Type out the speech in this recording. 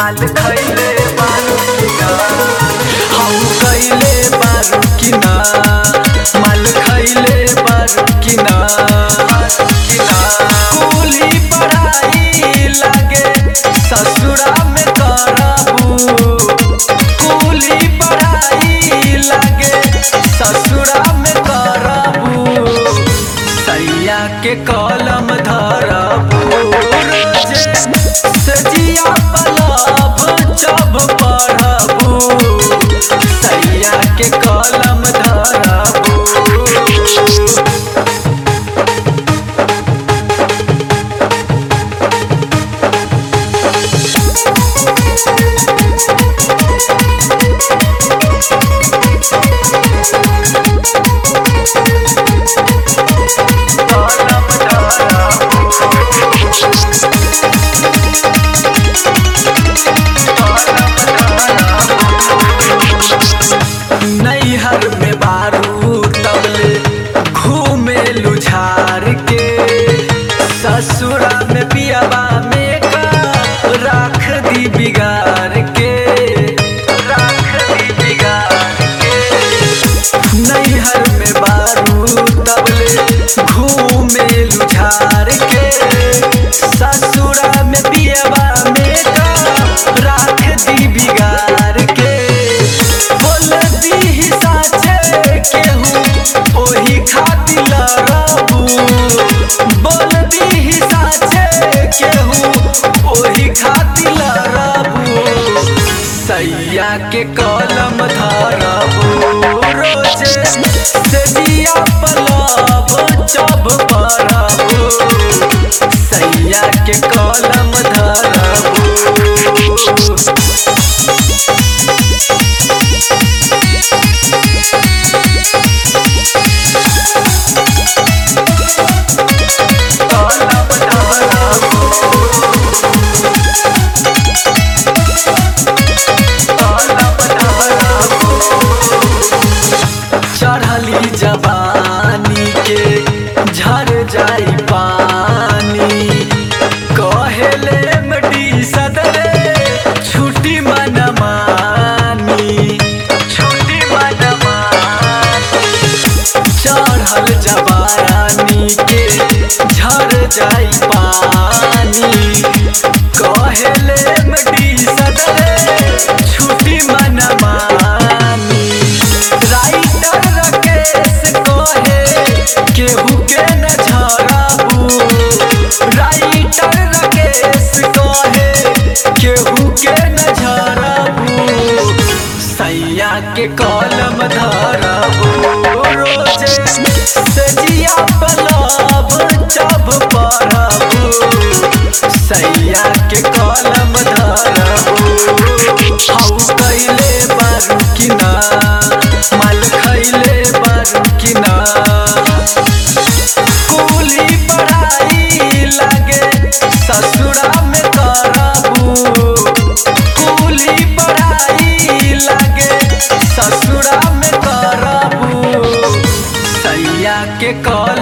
माल खैले बारू कि ना हम कैले बारू कि ना माल खैले बारू कि ना कि ना कुली पढ़ाई लागे ससुरा में करबू कुली पढ़ाई लागे ससुरा में करबू सैया के कलम धरबू रोजे सजिया पलब जब पढ़बू सैया के कलम धरबू कलम धरबू नैहर में बारू तबले घूमे लुझार के ससुरा में पियाबा में का राख दी बिगाड़ के राख दी बिगाड़ के नैहर में बारू तबले घूमे लुझार के ससुरा में पियाबा में का राख दी बिगाड़ के बोल दी साचे केहू ओही खातिर लड़बू बोल दी साचे केहू ओही खातिर लड़बू सैया के कलम धरबू रोजे सजिया पलब जब पढ़बू सैया के कलम धरबू कलम धरबू कलम धरबू चढ़ली जवानी के झर जाई पानी कहेले मडी सदरे छुट्टी मन मानी छुट्टी मन मानी चढ़ल जवानी के झर जाई पानी कहेले मडी सदरे छुट्टी मन मानी राइटर राकेश कहे केहू के न झराबू राइटर राकेश कहे केहू के न झराबू सैया के कलम धरबू रोजे सजिया पलब जब पढ़बू सैया के कलम धरबू हाउ कैले बारू कि ना माल खैले बारू कि ना कुली पढ़ाई लागे ससुरा में करबू कुली पढ़ाई लागे ससुरा में करबू सैया के कल